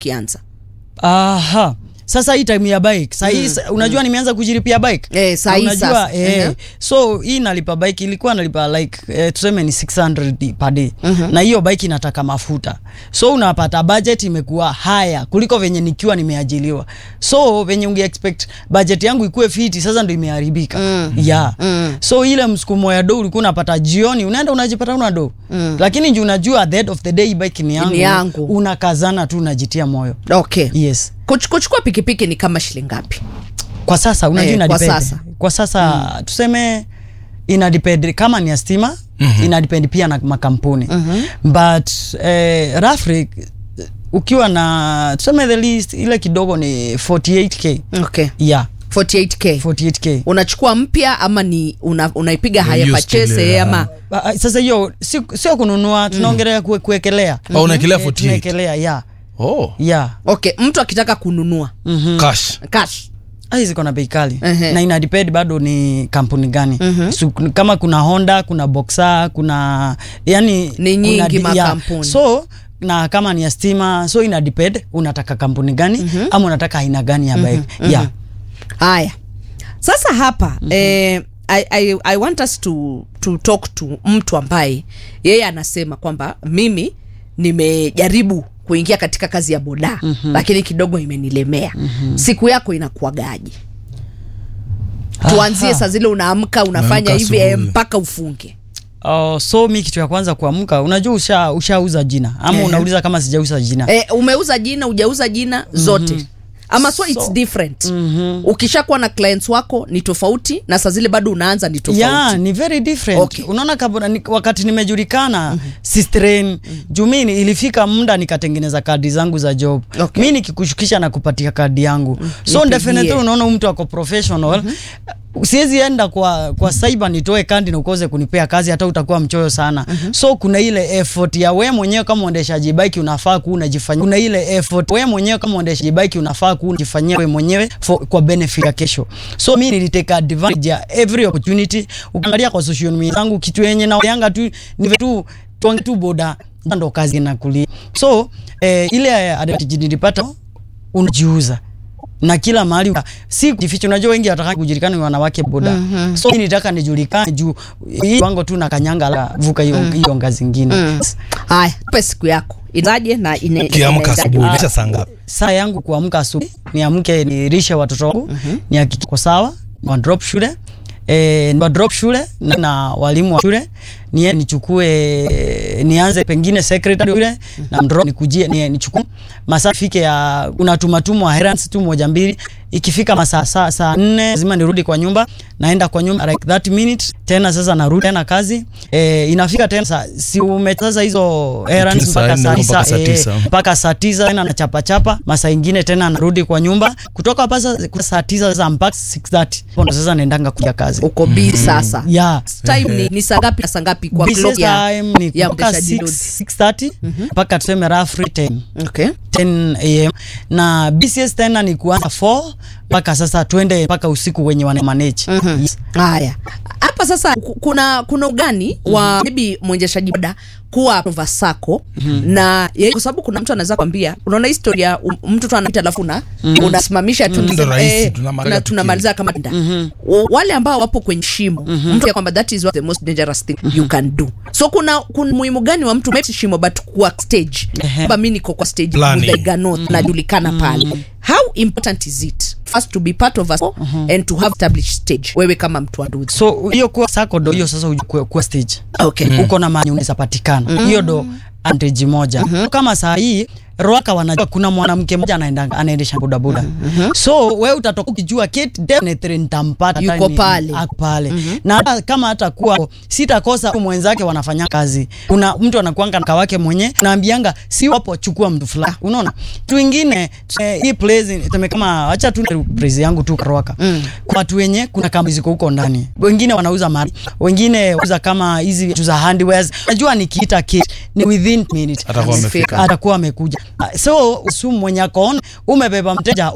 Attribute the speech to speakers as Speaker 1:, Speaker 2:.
Speaker 1: kianza
Speaker 2: Aha. Sasa hii time ya bike saa hii sa- unajua nimeanza kujilipia bike
Speaker 1: Eh, saa hii
Speaker 2: unajua
Speaker 1: sasa.
Speaker 2: eh,
Speaker 1: Mhm.
Speaker 2: so hii nalipa bike ilikuwa nalipa like eh, tuseme ni 600 per day na hiyo bike inataka mafuta so unapata budget imekuwa haya kuliko venye nikiwa nimeajiliwa so venye unge expect budget yangu ikuwe fiti sasa ndo imeharibika
Speaker 1: Mm.
Speaker 2: yeah
Speaker 1: Mm.
Speaker 2: so ile msukumo ya do ulikuwa unapata jioni unaenda unajipata una do
Speaker 1: Mm.
Speaker 2: lakini juu unajua at the end of the day hii bike ni yangu,
Speaker 1: Ni yangu.
Speaker 2: unakazana tu unajitia moyo
Speaker 1: okay
Speaker 2: yes
Speaker 1: Kuch- kuchukua pikipiki ni kama shilingi ngapi
Speaker 2: kwa sasa unajua
Speaker 1: Eh,
Speaker 2: ina
Speaker 1: kwa
Speaker 2: depend.
Speaker 1: sasa.
Speaker 2: kwa sasa tuseme ina depend kama ni ya stima ina depend pia na makampuni but eh, roughly ukiwa na tuseme the least ile kidogo ni 48k
Speaker 1: okay
Speaker 2: yeah
Speaker 1: 48k
Speaker 2: 48k
Speaker 1: unachukua mpya ama ni una, unaipiga haya
Speaker 3: used
Speaker 1: pachese
Speaker 3: ile,
Speaker 1: ama
Speaker 2: Ah, ah, sasa hiyo si- sio kununua tunaongelea kue, kuekelea
Speaker 3: Oh, unaekelea
Speaker 2: Eh,
Speaker 3: 48.
Speaker 2: tunaekelea yeah
Speaker 3: Oh,
Speaker 2: yeah
Speaker 1: okay mtu akitaka kununua
Speaker 3: cash.
Speaker 1: cash
Speaker 2: Ah, ziko na bei kali
Speaker 1: Ehe.
Speaker 2: na ina depend bado ni kampuni gani so, kama kuna honda kuna boxer kuna yani
Speaker 1: Ni
Speaker 2: kuna
Speaker 1: nyingi
Speaker 2: di-
Speaker 1: makampuni.
Speaker 2: so na kama ni ya stima so ina depend unataka kampuni gani ama unataka aina gani ya bike yeah
Speaker 1: haya sasa hapa eh, I, I, I want us to, to talk to mtu ambaye yeye anasema kwamba mimi nimejaribu kuingia katika kazi ya boda lakini kidogo imenilemea siku yako inakuagaje tuanzie
Speaker 2: Aha.
Speaker 1: saa zile unaamka unafanya
Speaker 3: Unaamka
Speaker 1: hivi eh,
Speaker 3: asubuhi.
Speaker 1: mpaka ufunge
Speaker 2: Oh, so mi kitu ya kwanza kuamka unajua usha ushauza jina ama
Speaker 1: Ehe.
Speaker 2: unauliza kama sijauza jina
Speaker 1: eh, umeuza jina ujauza jina zote ama so, it's
Speaker 2: So-
Speaker 1: different ukishakuwa na clients wako ni tofauti na saa zile bado unaanza ni tofauti
Speaker 2: yeah, ni very different
Speaker 1: Okay.
Speaker 2: unaona kabla ni, wakati nimejulikana sistrain juu mi ni- ilifika muda nikatengeneza kadi zangu za job
Speaker 1: Okay.
Speaker 2: mi nikikushukisha na kupatia kadi yangu so
Speaker 1: Nipigie.
Speaker 2: definitely unaona huyu mtu ako professional siwezi enda kwa kwa cyber nitoe kandi na ukose kunipea kazi hata utakuwa mchoyo sana so kuna ile effort ya we mwenyewe kama mwendeshaji bike unafaa kuwa unajifanyia kuna ile effort we mwenyewe kama mwendeshaji bike unafaa kuwa unajifanyia we mwenyewe for, kwa benefit ya kesho so mi niliteka advantage ya every opportunity ukiangalia kwa social media zangu kitu yenye na yanga tu ni tu tuange tu boda ndo kazi na kulia so eh, ile advantage nilipata unajiuza na kila mahali si kujificha. Unajua wengi wataka kujulikana ni wanawake boda mm-hmm. so mimi nitaka nijulikane juu hii wango tu na kanyanga la vuka hiyo hiyo ngazi nyingine
Speaker 1: haya pe siku yako inaje na ine-
Speaker 3: Ukiamka
Speaker 1: inaendaje?
Speaker 3: asubuhi inaisha saa ngapi?
Speaker 2: saa yangu kuamka asubuhi niamke nilishe watoto wangu mm-hmm. nihakikishe kwa sawa wa drop shule E, wa drop shule na, na walimu wa shule nie nichukue eh, nianze pengine secretary yule na drop nikujie ni, nichukue masaa fike ya unatumatumwa errands tu moja mbili ikifika masaa saa saa nne lazima nirudi kwa nyumba naenda kwa nyumba like that minute tena sasa narudi tena kazi e, inafika tena saa si umechaza hizo errands
Speaker 3: Saa
Speaker 2: mpaka
Speaker 3: nne
Speaker 2: saa
Speaker 3: mpaka
Speaker 2: tisa
Speaker 3: saa
Speaker 2: eh,
Speaker 3: tisa.
Speaker 2: mpaka saa tisa tena na chapa chapa masaa ingine tena narudi kwa nyumba kutoka hapa sasa kwa saa tisa sasa mpaka 6:30 hapo ndo sasa naendanga kuja kazi
Speaker 1: uko busy sasa
Speaker 2: yeah
Speaker 1: time ni, ni saa ngapi na saa ngapi kwa
Speaker 2: business
Speaker 1: clock ya,
Speaker 2: time ni
Speaker 1: ya
Speaker 2: kutoka
Speaker 1: mteshaji
Speaker 2: 6
Speaker 1: loads?
Speaker 2: 6:30 mpaka tuseme roughly 10
Speaker 1: okay
Speaker 2: 10 am na BCS tena ni kuanza 4 mpaka sasa twende mpaka usiku wenye wana manage yes.
Speaker 1: haya hapa sasa ku- kuna kuna ugani wa maybe mwendeshaji boda kuwa vasako na ye- kwa sababu kuna mtu anaweza kwambia unaona historia um, mtu tu anapita alafu una unasimamisha tu
Speaker 3: Ndo
Speaker 1: unasema,
Speaker 3: rahisi,
Speaker 1: eh,
Speaker 3: tunamaliza
Speaker 1: na
Speaker 3: tukio.
Speaker 1: tunamaliza kama nda W- wale ambao wapo kwenye shimo mtu ya kwamba that is what the most dangerous thing you can do so kuna kuna muhimu gani wa mtu maybe shimo but kuwa stage
Speaker 2: Ehe.
Speaker 1: kwamba mimi niko kwa stage
Speaker 3: Planning.
Speaker 1: Muthaiga North najulikana pale how important is it first to be part of us and to have established stage wewe kama mtu wa nduthi
Speaker 2: so hiyo kuwa sako ndo hiyo sasa uje kuwa, kuwa stage
Speaker 1: okay
Speaker 2: uko na mahali unaweza patikana hiyo ndo advantage moja kama saa hii Roaka wanajua kuna mwanamke mmoja anaenda anaendesha bodaboda so we utatoka ukijua Kate definitely nitampata hata
Speaker 1: Yuko
Speaker 2: ni-
Speaker 1: pale.
Speaker 2: ako pale na hata kama hata kuwa sitakosa mwenzake wanafanya kazi kuna mtu anakuanga na kawake mwenye naambianga si wapo chukua mtu fulani unaona tu ingine eh, hii place tuseme kama acha tu place yangu tu Roaka kwa watu wenye kuna kampuni ziko huko ndani wengine wanauza mali wengine wanauza kama hizi vitu za handwares najua nikiita Kate ni within minute
Speaker 3: Atakuwa amefika.
Speaker 2: atakuwa amekuja so sumu mwenye akaona umebeba mteja